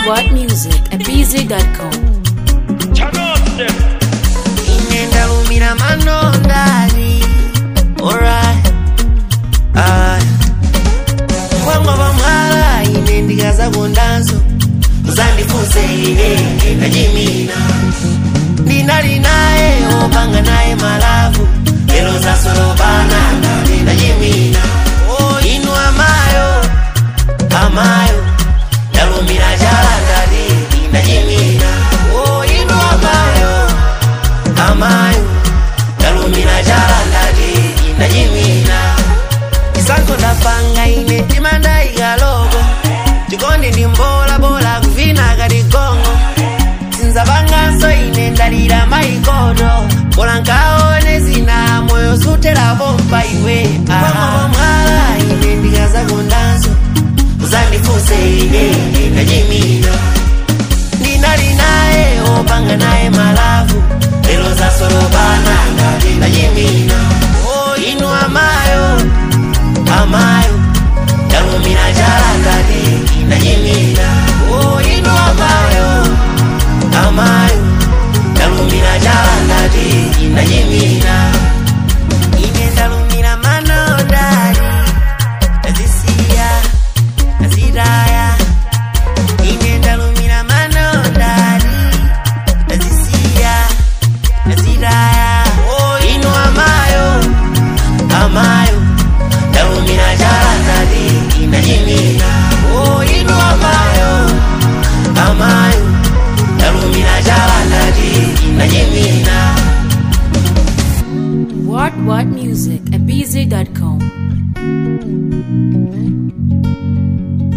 what music at bz.com. inenda lumira manondali alright aya kwangwa pamwala ine ndikaza kondanso uzandifunse ine ndinachimina ndinali naye opanga naye malavu lero zasolopana ndinachimina o inu amayo amayo ndalumira chala ndati ndinachimina o inu amayo amayo ndalumira chala ndati ndachimina isanko ndapanga ine ndimandayikalogo chikondi ndi mbola bola kuvina kati gongo sinzapanganso ine ndalira maikoto bola nkaone zina moyo suterapo mpa iwe mwala ine ndikazakondanso uzandifunse ine ndinachimina ndinali naye opanga naye malavu lero zasolopana ngati ndachimina o inu amayo amayo ndalumira chala ngati ndachimina o inu amayo amayo ndalumira chala ngati ndachimina ine ndalumira manondali ndazisiya ndazitaya ine ndalumira manondali ndazisiya ndazitaya o inu amayo amayo ndalumira chala ndati ndachimina o inu amayo amayo ndalumira chala ndati ndachimina What what music at bz.com.